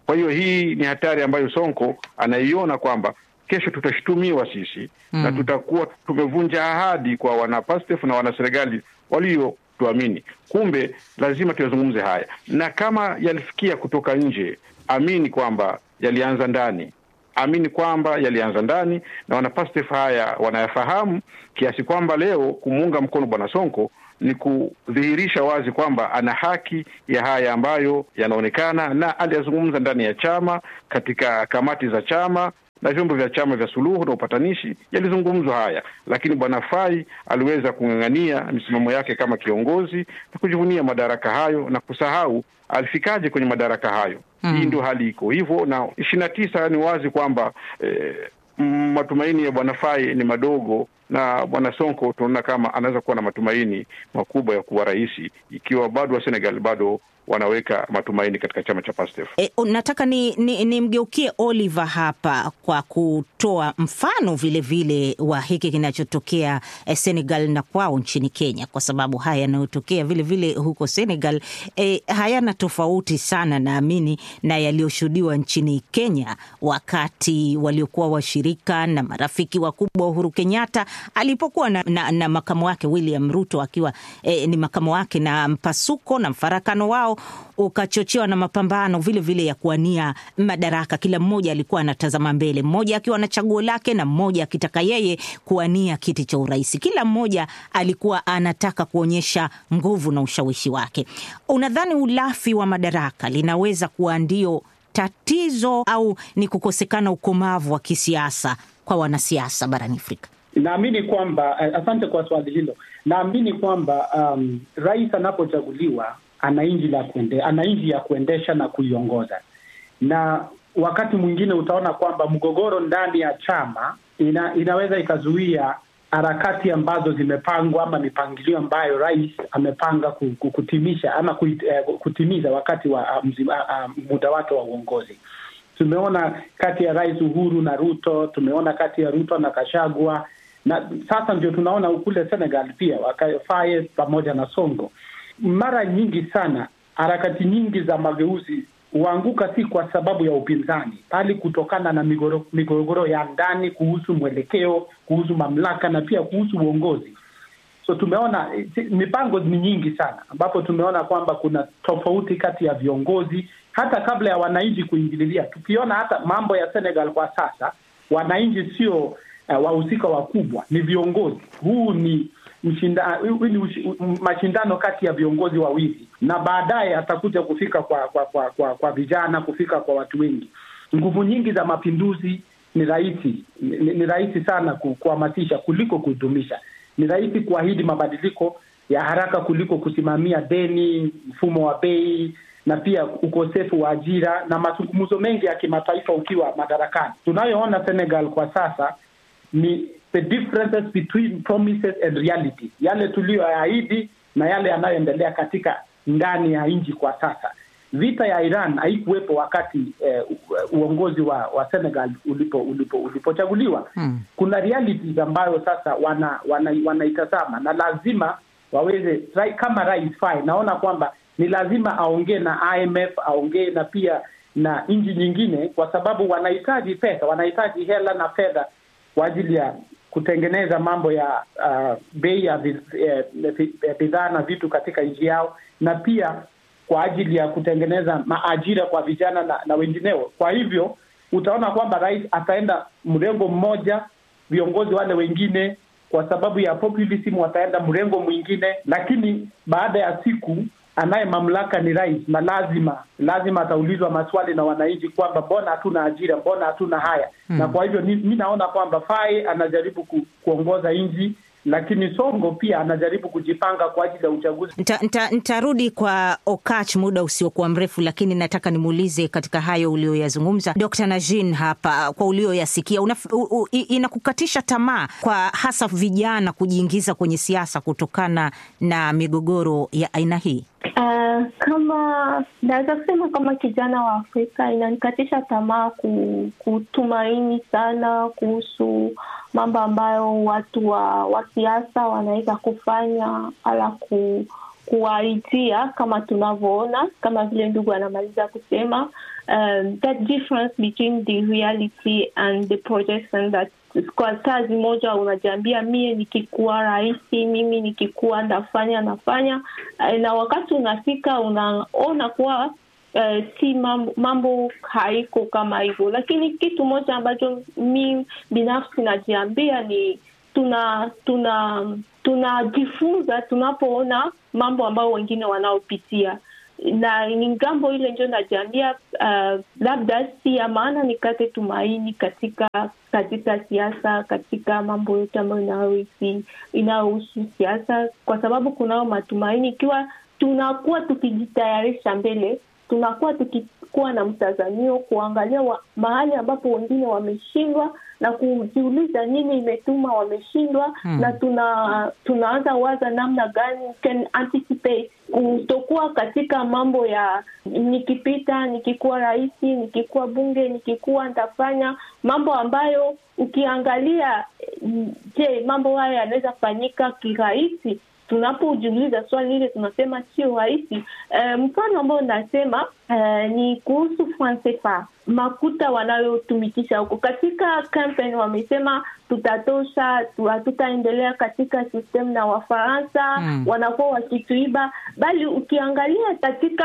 S5: Kwa hiyo hii ni hatari ambayo Sonko anaiona kwamba kesho tutashtumiwa sisi mm. na tutakuwa tumevunja ahadi kwa wanapastef na wanaserikali waliotuamini. Kumbe lazima tuyazungumze haya, na kama yalifikia kutoka nje, amini kwamba yalianza ndani amini kwamba yalianza ndani na wanapastef haya wanayafahamu kiasi kwamba leo kumuunga mkono bwana Sonko ni kudhihirisha wazi kwamba ana haki ya haya ambayo yanaonekana, na aliyazungumza ndani ya chama, katika kamati za chama na vyombo vya chama vya suluhu na upatanishi yalizungumzwa haya, lakini bwana Fai aliweza kung'ang'ania misimamo yake kama kiongozi na kujivunia madaraka hayo na kusahau alifikaje kwenye madaraka hayo. Mm. Hii ndio hali iko hivyo, na ishirini na tisa ni wazi kwamba eh, matumaini ya bwana Fai ni madogo na bwana Sonko tunaona kama anaweza kuwa na matumaini makubwa ya kuwa rais ikiwa bado wa Senegal bado wanaweka matumaini katika chama cha PASTEF.
S3: E, nataka ni, ni, ni mgeukie Oliver hapa kwa kutoa mfano vilevile vile wa hiki kinachotokea eh, Senegal na kwao nchini Kenya, kwa sababu haya yanayotokea vilevile huko Senegal eh, hayana tofauti sana naamini na yaliyoshuhudiwa nchini Kenya wakati waliokuwa washirika na marafiki wakubwa wa Uhuru Kenyatta alipokuwa na, na, na makamu wake William Ruto akiwa eh, ni makamu wake, na mpasuko na mfarakano wao ukachochewa na mapambano vile vile ya kuwania madaraka. Kila mmoja alikuwa anatazama mbele, mmoja akiwa na chaguo lake na mmoja akitaka yeye kuwania kiti cha urais. Kila mmoja alikuwa anataka kuonyesha nguvu na ushawishi wake. Unadhani ulafi wa madaraka linaweza kuwa ndio tatizo au ni kukosekana ukomavu wa kisiasa kwa wanasiasa barani Afrika?
S6: Naamini kwamba asante kwa swali hilo. Naamini kwamba um, rais anapochaguliwa ana nchi la kuende, ana nchi ya kuendesha na kuiongoza, na wakati mwingine utaona kwamba mgogoro ndani ya chama ina, inaweza ikazuia harakati ambazo zimepangwa ama mipangilio ambayo rais amepanga kutimisha ama kutimiza wakati wa mzima, muda wake wa uongozi. Tumeona kati ya Rais Uhuru na Ruto, tumeona kati ya Ruto na Kashagwa, na sasa ndio tunaona kule Senegal pia Faye pamoja na Sonko. Mara nyingi sana harakati nyingi za mageuzi huanguka si kwa sababu ya upinzani, bali kutokana na migogoro, migogoro ya ndani kuhusu mwelekeo, kuhusu mamlaka na pia kuhusu uongozi. So tumeona mipango ni nyingi sana, ambapo tumeona kwamba kuna tofauti kati ya viongozi hata kabla ya wananchi kuingililia. Tukiona hata mambo ya Senegal kwa sasa, wananchi sio uh, wahusika wakubwa, ni viongozi. Huu ni mshinda, ni mashindano kati ya viongozi wawili, na baadaye atakuja kufika kwa kwa, kwa kwa kwa vijana, kufika kwa watu wengi. Nguvu nyingi za mapinduzi ni rahisi ni, ni rahisi sana kuhamasisha kuliko kudumisha. Ni rahisi kuahidi mabadiliko ya haraka kuliko kusimamia deni, mfumo wa bei na pia ukosefu wa ajira na mazungumzo mengi ya kimataifa ukiwa madarakani. Tunayoona Senegal kwa sasa ni the differences between promises and reality, yale tuliyoyaahidi na yale yanayoendelea katika ndani ya nchi kwa sasa. Vita ya Iran haikuwepo wakati eh, uongozi wa, wa Senegal ulipo ulipo ulipochaguliwa. Hmm. Kuna realities ambayo sasa wana wanaitazama wana na lazima waweze kama Rais Faye, naona kwamba ni lazima aongee na IMF, aongee na pia na nchi nyingine, kwa sababu wanahitaji pesa, wanahitaji hela na fedha kwa ajili ya kutengeneza mambo ya uh, bei ya bidhaa na vitu katika nchi yao, na pia kwa ajili ya kutengeneza maajira kwa vijana na, na wengineo. Kwa hivyo utaona kwamba rais ataenda mrengo mmoja, viongozi wale wengine kwa sababu ya populism wataenda mrengo mwingine, lakini baada ya siku anaye mamlaka ni rais, na lazima lazima ataulizwa maswali na wananchi kwamba mbona hatuna ajira, mbona hatuna haya hmm. Na kwa hivyo mi naona kwamba Faye anajaribu ku, kuongoza nchi lakini Songo pia anajaribu kujipanga kwa ajili ya uchaguzi.
S3: Nitarudi nta, kwa Okach muda usiokuwa mrefu, lakini nataka nimuulize katika hayo ulioyazungumza Dr. Najin hapa, kwa ulioyasikia, inakukatisha tamaa kwa hasa vijana kujiingiza kwenye siasa kutokana na migogoro ya aina hii?
S4: Uh, kama naweza kusema kama kijana wa Afrika inanikatisha tamaa kutumaini sana kuhusu mambo ambayo watu wa, wa siasa wanaweza kufanya ala ku, kuwaitia kama tunavyoona, kama vile ndugu anamaliza kusema um, that difference between the reality and the projection that kwa saa zimoja unajiambia mie nikikuwa rahisi mimi nikikuwa ndafanya nafanya eh, na wakati unafika unaona kuwa Uh, si mambo, mambo haiko kama hivyo, lakini kitu moja ambacho mi binafsi najiambia ni tuna tuna tunajifunza tunapoona mambo ambayo wengine wanaopitia na ni ngambo ile ndio najiambia uh, labda si ya maana nikate tumaini katika katika siasa katika mambo yote ambayo inayohusi inayohusu siasa kwa sababu kunao matumaini ikiwa tunakuwa tukijitayarisha mbele tunakuwa tukikuwa na mtazamio kuangalia wa, mahali ambapo wengine wameshindwa na kujiuliza nini imetuma wameshindwa hmm. na tuna tunaanza waza namna gani can anticipate kutokuwa katika mambo ya nikipita nikikuwa rahisi nikikuwa bunge nikikuwa ntafanya mambo ambayo ukiangalia je mambo haya yanaweza fanyika kirahisi tunapojiuliza swali hile tunasema sio rahisi. E, mfano ambao nasema e, ni kuhusu Francefa, makuta wanayotumikisha huko katika campaign. Wamesema tutatosha, hatutaendelea katika system na Wafaransa mm. wanakuwa wakituiba, bali ukiangalia katika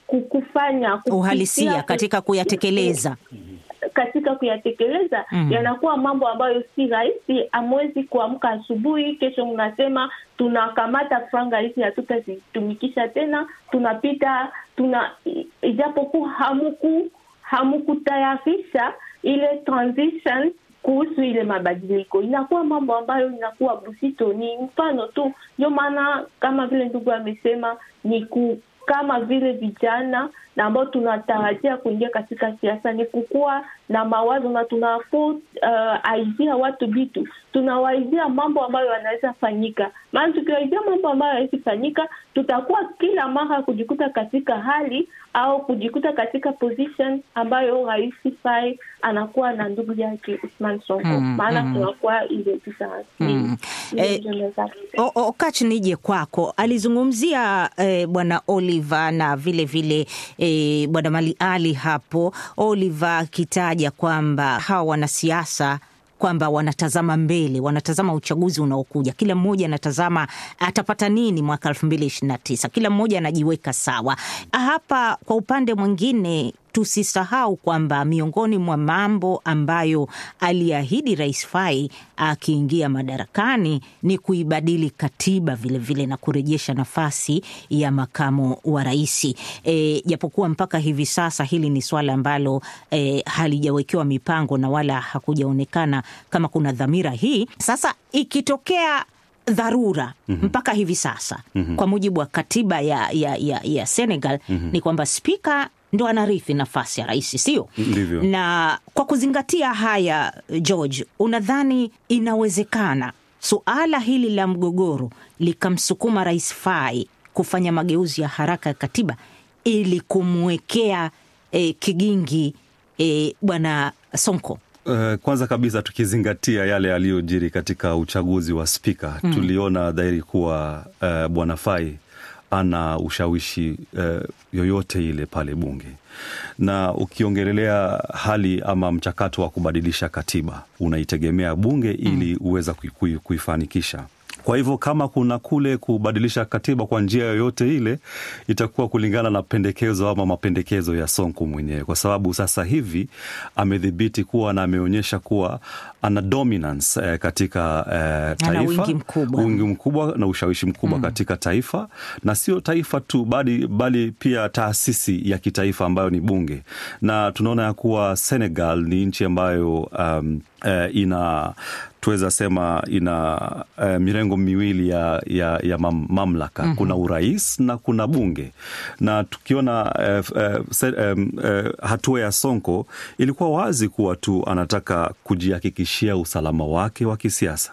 S4: kufanya
S3: uhalisia katika kuyatekeleza
S4: katika kuyatekeleza mm. yanakuwa mambo ambayo si rahisi. Amwezi kuamka asubuhi, kesho mnasema tunakamata franga hizi hatutazitumikisha tena, tunapita tuna, ijapokuwa hamuku hamukutayarisha ile transition kuhusu ile mabadiliko, inakuwa mambo ambayo inakuwa busito. Ni mfano tu, ndio maana kama vile ndugu amesema ni ku kama vile vijana na ambao tunatarajia kuingia katika siasa ni kukuwa na mawazo na tunafo uh, aizia watu vitu, tunawaizia mambo ambayo yanaweza fanyika. Maana tukiwaizia mambo ambayo yanaweza fanyika, tutakuwa kila mara kujikuta katika hali au kujikuta katika position ambayo Rais Faye anakuwa na ndugu yake Usman Sonko mm, maana mm. tunakuwa ile difference
S3: mm. eh, Okach, nije kwako. Alizungumzia eh, bwana Oliver na vile vile eh, bwana Mali Ali hapo, Oliver akitaja kwamba hawa wanasiasa kwamba wanatazama mbele, wanatazama uchaguzi unaokuja. Kila mmoja anatazama atapata nini mwaka elfu mbili ishirini na tisa. Kila mmoja anajiweka sawa. Hapa kwa upande mwingine tusisahau kwamba miongoni mwa mambo ambayo aliahidi Rais Fai akiingia madarakani ni kuibadili katiba vilevile vile na kurejesha nafasi ya makamo wa rais. E, japokuwa mpaka hivi sasa hili ni swala ambalo e, halijawekewa mipango na wala hakujaonekana kama kuna dhamira hii. Sasa ikitokea dharura mm -hmm. mpaka hivi sasa mm -hmm. kwa mujibu wa katiba ya, ya, ya, ya Senegal mm -hmm. ni kwamba spika ndo anarithi nafasi ya rais, sio
S7: ndivyo?
S3: Na kwa kuzingatia haya, George, unadhani inawezekana suala hili la mgogoro likamsukuma Rais Fai kufanya mageuzi ya haraka ya katiba ili kumwekea eh, kigingi eh, bwana Sonko?
S7: Uh, kwanza kabisa tukizingatia yale yaliyojiri katika uchaguzi wa spika mm. tuliona dhahiri kuwa uh, bwana Fai ana ushawishi uh, yoyote ile pale bunge, na ukiongelelea hali ama mchakato wa kubadilisha katiba unaitegemea bunge ili uweza kuifanikisha. Kwa hivyo kama kuna kule kubadilisha katiba kwa njia yoyote ile, itakuwa kulingana na pendekezo ama mapendekezo ya Sonko mwenyewe, kwa sababu sasa hivi amedhibiti kuwa na ameonyesha kuwa ana dominance eh, katika eh, taifa,
S3: wingi mkubwa,
S7: wingi mkubwa na ushawishi mkubwa mm. katika taifa, na sio taifa tu bali, bali pia taasisi ya kitaifa ambayo ni bunge, na tunaona ya kuwa Senegal ni nchi ambayo um, eh, ina tuweza sema ina uh, mirengo miwili ya, ya, ya mam, mamlaka mm -hmm. Kuna urais na kuna bunge, na tukiona uh, uh, se, um, uh, hatua ya Sonko ilikuwa wazi kuwa tu anataka kujihakikishia usalama wake wa kisiasa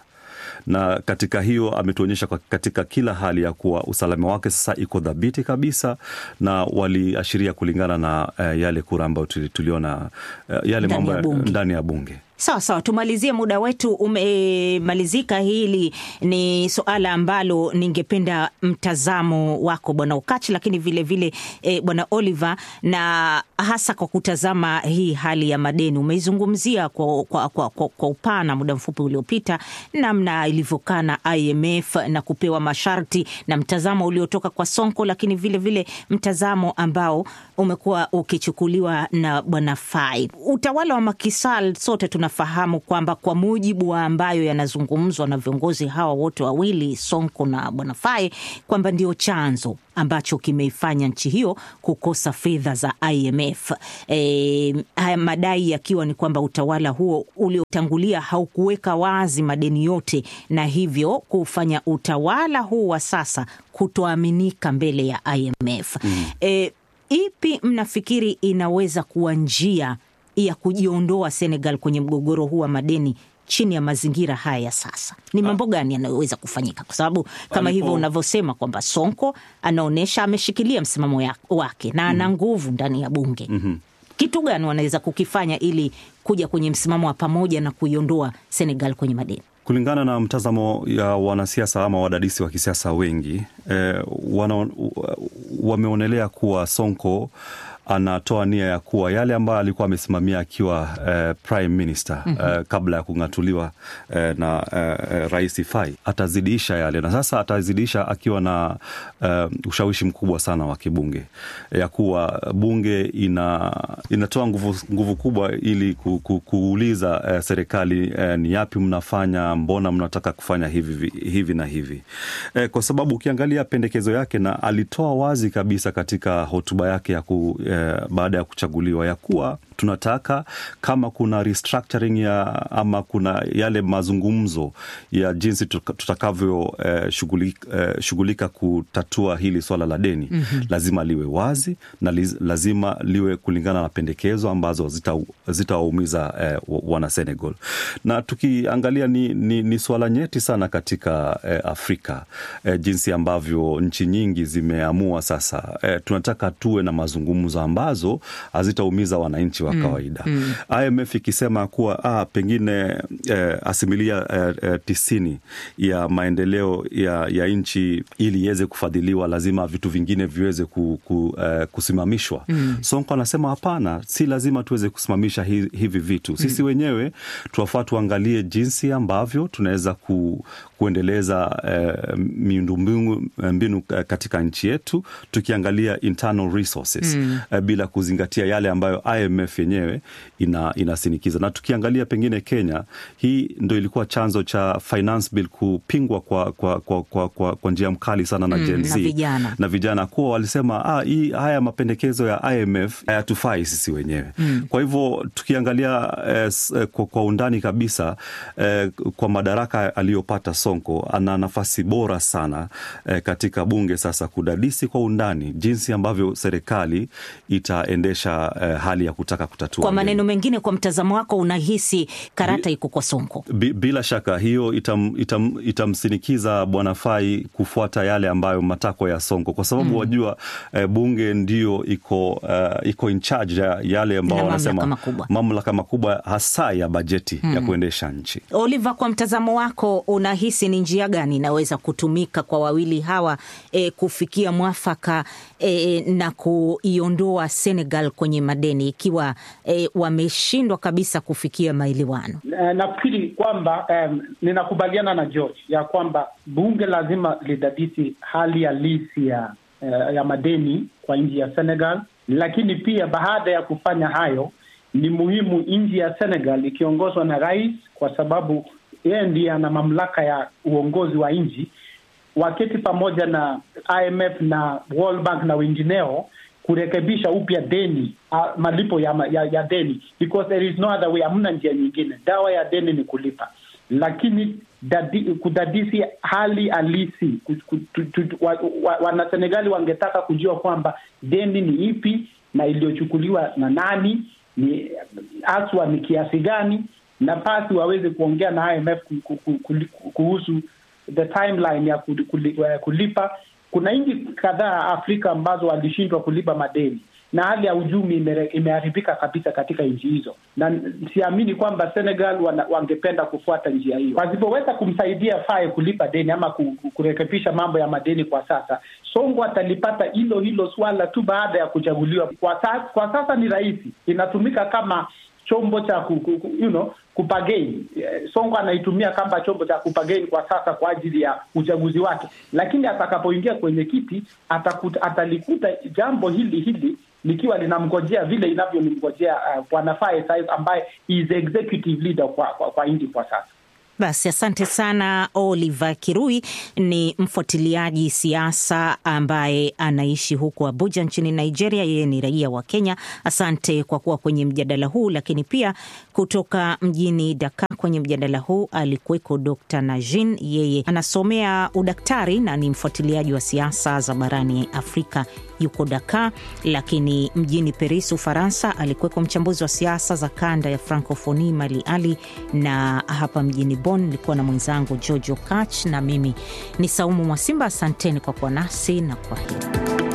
S7: na katika hiyo ametuonyesha katika kila hali ya kuwa usalama wake sasa iko dhabiti kabisa, na waliashiria kulingana na uh, yale kura ambayo tuliona uh, yale mambo ndani ya bunge
S3: Sawa sawa, tumalizie, muda wetu umemalizika. Hili ni suala ambalo ningependa mtazamo wako Bwana Ukachi, lakini vilevile e, Bwana Oliver, na hasa kwa kutazama hii hali ya madeni. Umeizungumzia kwa, kwa, kwa, kwa, kwa upana muda mfupi uliopita, namna ilivyokaa na IMF na kupewa masharti na mtazamo uliotoka kwa Sonko, lakini vilevile vile mtazamo ambao umekuwa ukichukuliwa na Bwana Fai. Utawala wa Macky Sall sote tunafahamu kwamba kwa mujibu wa ambayo yanazungumzwa na viongozi hawa wote wawili Sonko na Bwana Fai kwamba ndio chanzo ambacho kimeifanya nchi hiyo kukosa fedha za IMF. E, haya madai yakiwa ni kwamba utawala huo uliotangulia haukuweka wazi madeni yote na hivyo kufanya utawala huu wa sasa kutoaminika mbele ya IMF. Mm. E, ipi mnafikiri inaweza kuwa njia ya kujiondoa Senegal kwenye mgogoro huu wa madeni chini ya mazingira haya ya sasa? Ni mambo gani yanayoweza kufanyika? Kwa sababu kama hivyo unavyosema kwamba Sonko anaonyesha ameshikilia msimamo ya, wake na ana nguvu ndani ya bunge. mm-hmm. Kitu gani wanaweza kukifanya ili kuja kwenye msimamo wa pamoja na kuiondoa Senegal kwenye madeni?
S7: Kulingana na mtazamo ya wanasiasa ama wadadisi wa kisiasa wengi eh, wana, wameonelea kuwa Sonko anatoa nia ya kuwa yale ambayo alikuwa amesimamia akiwa eh, prime minister mm -hmm. eh, kabla ya kung'atuliwa eh, na eh, rais Fai atazidisha yale, na sasa atazidisha akiwa na eh, ushawishi mkubwa sana wa kibunge, ya kuwa bunge ina, inatoa nguvu, nguvu kubwa ili ku, ku, kuuliza eh, serikali eh, ni yapi mnafanya, mbona mnataka kufanya hivi, hivi na hivi eh, kwa sababu ukiangalia pendekezo yake na alitoa wazi kabisa katika hotuba yake ya ku, eh, baada ya kuchaguliwa ya kuwa tunataka kama kuna restructuring ya ama kuna yale mazungumzo ya jinsi tutakavyo eh, shughulika, eh, shughulika kutatua hili swala la deni mm -hmm. Lazima liwe wazi na liz, lazima liwe kulingana na pendekezo ambazo zitawaumiza zita eh, wana Senegal, na tukiangalia ni, ni, ni swala nyeti sana katika eh, Afrika eh, jinsi ambavyo nchi nyingi zimeamua sasa eh, tunataka tuwe na mazungumzo ambazo hazitaumiza wananchi wa kawaida mm, mm. IMF ikisema kuwa ah, pengine eh, asimilia eh, eh, tisini ya maendeleo ya, ya nchi ili iweze kufadhiliwa lazima vitu vingine viweze ku, ku, eh, kusimamishwa mm. Sonko anasema hapana, si lazima tuweze kusimamisha hi, hivi vitu sisi mm. wenyewe tuwafaa tuangalie jinsi ambavyo tunaweza ku, kuendeleza eh, miundombinu mbinu katika nchi yetu tukiangalia internal resources mm. eh, bila kuzingatia yale ambayo IMF yenyewe ina, inasinikiza. Na tukiangalia pengine Kenya, hii ndo ilikuwa chanzo cha finance bill kupingwa kwa, kwa, kwa, kwa, kwa, kwa njia mkali sana na mm, Gen Z
S3: na vijana,
S7: na vijana kuwa walisema ah, hii haya mapendekezo ya IMF hayatufai sisi wenyewe mm. Kwa hivyo tukiangalia eh, kwa, kwa undani kabisa eh, kwa madaraka aliyopata Sonko ana nafasi bora sana eh, katika bunge sasa kudadisi kwa undani jinsi ambavyo serikali itaendesha eh, hali ya kutaka kutatua.
S3: Kwa maneno mengine, kwa mtazamo wako, unahisi karata iko kwa Sonko?
S7: Bila shaka hiyo itam, itam, itamsinikiza Bwana Fai kufuata yale ambayo matakwa ya Sonko, kwa sababu mm. wajua eh, bunge ndio iko uh, iko in charge ya yale ambao wanasema mamlaka makubwa hasa ya bajeti mm. ya kuendesha nchi.
S3: Oliver, kwa mtazamo wako unahisi ni njia gani inaweza kutumika kwa wawili hawa eh, kufikia mwafaka eh, na kuiondoa Senegal kwenye madeni ikiwa eh, wameshindwa kabisa kufikia maelewano?
S6: Nafikiri kwamba um, ninakubaliana na George ya kwamba bunge lazima lidadisi hali halisi ya, uh, ya madeni kwa nchi ya Senegal, lakini pia baada ya kufanya hayo ni muhimu nchi ya Senegal ikiongozwa na rais, kwa sababu yeye ndiye ana mamlaka ya uongozi wa nchi, waketi pamoja na IMF na World Bank na wengineo kurekebisha upya deni uh, malipo ya, ya, ya deni because there is no other way. Hamna njia nyingine, dawa ya deni ni kulipa, lakini dadi, kudadisi hali halisi Wanasenegali wa, wangetaka kujua kwamba deni ni ipi na iliyochukuliwa na nani, ni haswa ni kiasi gani, na pasi waweze kuongea na IMF kuhusu the timeline ya kulipa. Kuna nchi kadhaa Afrika ambazo walishindwa kulipa madeni na hali ya uchumi imere- imeharibika kabisa katika nchi hizo, na siamini kwamba Senegal wana, wangependa kufuata njia hiyo. Wasipoweza kumsaidia Faye kulipa deni ama ku- ku- kurekebisha mambo ya madeni kwa sasa, Songo atalipata hilo hilo swala tu baada ya kuchaguliwa. Kwa, sa, kwa sasa ni rahisi, inatumika kama chombo cha ku, ku, ku, you know, kupageni. Eh, Songo anaitumia kama chombo cha kupageni kwa sasa kwa ajili ya uchaguzi wake, lakini atakapoingia kwenye kiti atakuta, atalikuta jambo hili hili likiwa linamngojea vile inavyomngojea uh, bwana Faye sasa ambaye is executive leader kwa, kwa, kwa nchi kwa sasa.
S3: Basi asante sana. Oliver Kirui ni mfuatiliaji siasa ambaye anaishi huko Abuja nchini Nigeria. Yeye ni raia wa Kenya. Asante kwa kuwa kwenye mjadala huu, lakini pia kutoka mjini Dakar kwenye mjadala huu alikuweko Dr Najin, yeye anasomea udaktari na ni mfuatiliaji wa siasa za barani Afrika, yuko Dakar. Lakini mjini Paris, Ufaransa, alikuweko mchambuzi wa siasa za kanda ya Francophonie Mali Ali, na hapa mjini Bonn nilikuwa na mwenzangu Jojo Kach na mimi ni Saumu Mwasimba. Asanteni kwa kuwa nasi na kwa heri.